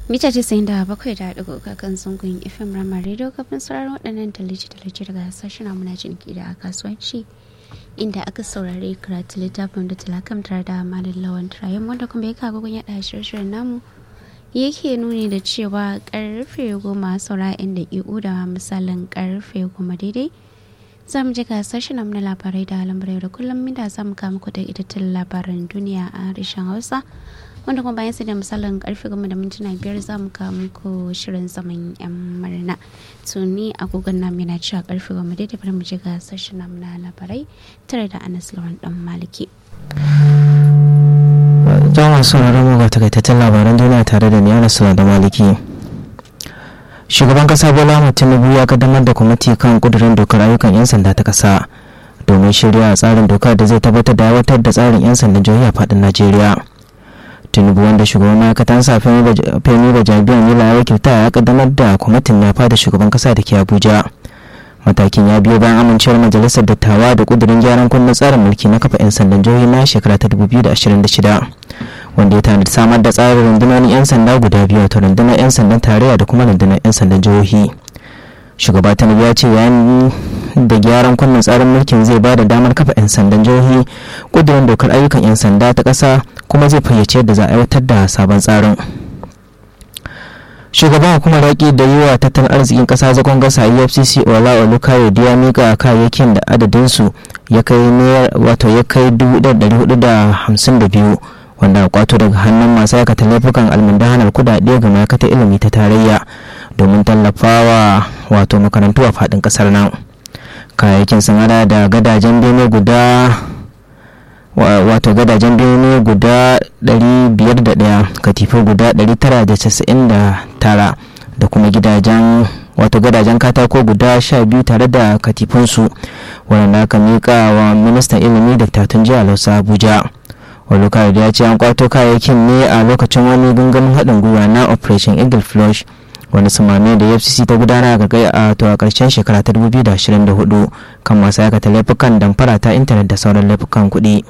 mita ce da bakwai da ɗigo kan zangon fm rama radio kafin sauraron waɗannan tallace-tallace daga sashen muna ciniki da kasuwanci inda aka saurari karatu littafin da talakam tare da malin lawan turayen wanda kuma ya kago gun yaɗa shirye-shiryen namu yake nuni da cewa karfe goma saura inda iu da misalin karfe goma daidai za mu je ga sashen na labarai da lambarai da kullum inda za mu kama ku da itattun labaran duniya a harshen hausa wanda kuma bayan su da misalin karfe goma da mintuna biyar za mu kawo muku shirin zaman yan murna tuni agogon nam yana cewa karfe goma daidai bari mu je ga sashen namu na labarai tare da anas lawan dan maliki jama'a sauraron mu ga takaitaccen labaran duniya tare da ni anas da maliki shugaban kasa bola tinubu ya kaddamar da kwamiti kan kudurin dokar ayyukan 'yan sanda ta kasa domin shirya tsarin dokar da zai tabbatar da aiwatar da tsarin 'yan sandan jihohi a faɗin najeriya tinubu wanda shugaban ma'aikatan sa femi da jabiyan mila ya wakilta ya kaddamar da kwamitin ya fada shugaban kasa da ke abuja matakin ya biyo bayan amincewar majalisar dattawa da kudirin gyaran kundin tsarin mulki na kafa 'yan sandan jihohi na shekara ta 2026 wanda ya tanadi samar da tsarin rundunar 'yan sanda guda biyu wato rundunar 'yan sandan tarayya da kuma rundunar 'yan sandan jihohi shugaba tinubu ya ce yayin da gyaran kunnen tsarin mulkin zai ba da damar kafa 'yan sandan jihohi kudirin dokar ayyukan 'yan sanda ta ƙasa kuma zai fayyace yadda za a aiwatar da sabon tsarin shugaban hukumar yaƙi da yi wa tattalin arzikin ƙasa zagon gasa efcc ola olukayo ya mika kayayyakin da adadinsu ya kai wato ya kai 452 wanda kwato daga hannun masu aikata laifukan almundahanar kudade ga ma'aikatar ilimi ta tarayya domin tallafawa wato makarantu a faɗin ƙasar nan kayayyakin sun hada da gadajen bene guda wato gadajen bene guda 501 katifu guda 999 da kuma gidajen wato gadajen katako guda 12 tare da katifunsu wanda aka miƙa wa ministan ilimi da tatun jiya lausa abuja olukar ya ce an kwato kayayyakin ne a lokacin wani gangamin haɗin gwiwa na operation eagle flush wani sumame da fcc ta gudana ga kai a to a ƙarshen shekara ta 2024 kan masu aikata laifukan damfara ta intanet da sauran laifukan kuɗi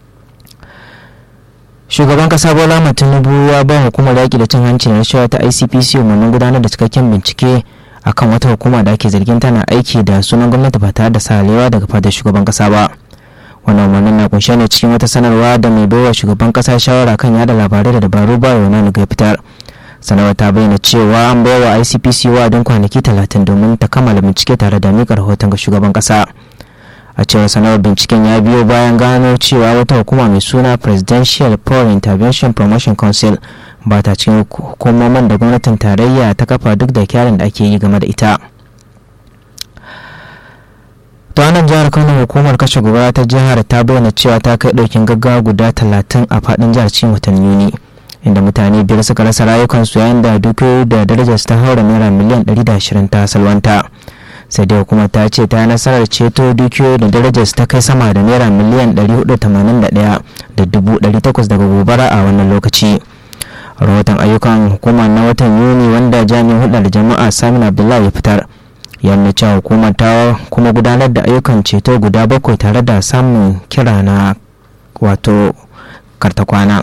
shugaban kasa bola tinubu ya ba hukumar yaƙi da cin hanci da rashawa ta icpc umarnin gudanar da cikakken bincike akan wata hukuma da ake zargin tana aiki da sunan gwamnati ba tare da salewa daga fadar shugaban kasa ba wannan umarnin na kunshe ne cikin wata sanarwa da mai baiwa shugaban kasa shawara kan yada labarai da dabaru ba yana ga fitar sanarwar ta bayyana cewa an baiwa icpc wa'adin kwanaki talatin domin ta kammala bincike tare da mika rahoton ga shugaban kasa a cewar sanarwar binciken ya biyo bayan gano cewa wata hukuma mai suna presidential foreign intervention promotion council ba ta cikin hukumomin da gwamnatin tarayya ta kafa duk da kyarin da ake yi game da ita ta nan jihar kano hukumar kashe gobara ta jihar ta bayyana cewa ta kai daukin gaggawa guda talatin a fadin jihar cikin watan yuni inda mutane biyar suka rasa rayukansu yayin da dukiyoyi da darajar ta haura naira miliyan 120 ta salwanta sai dai hukumar ta ce ta nasarar ceto dukiyoyi da darajar ta kai sama da naira miliyan 481 da dubu takwas daga gobara a wannan lokaci rahoton ayyukan hukumar na watan yuni wanda jami'in hulɗar jama'a samin abdullahi ya fitar yana cewa hukumar ta kuma gudanar da ayyukan ceto guda bakwai tare da samun kira na wato kartakwana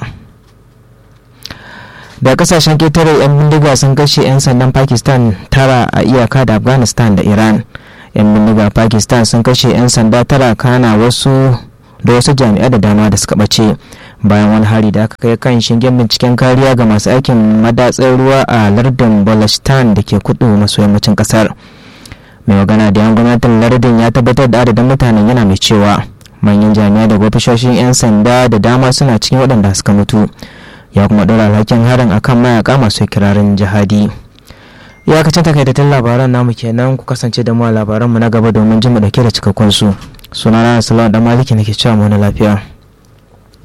da kasashen ketare 'yan bindiga sun kashe 'yan sandan pakistan tara a iyaka da afghanistan da iran 'yan bindiga pakistan sun kashe 'yan sanda tara kana wasu da wasu jami'ai da dama da suka ɓace bayan wani hari da aka kai kan shingen binciken kariya ga masu aikin madatsar ruwa a lardin balochistan da ke kudu maso yammacin kasar mai magana da yan gwamnatin lardin ya tabbatar da adadin mutanen yana mai cewa manyan jami'ai da ofishoshin 'yan sanda da dama suna cikin waɗanda suka mutu ya kuma ɗora alhakin harin akan mayaka masu kirarin jihadi iyakacin takaitattun labaran namu kenan ku kasance da mu a labaranmu na gaba domin jin mu dauke da cikakkun su sunana salon da maliki nake cewa mu na lafiya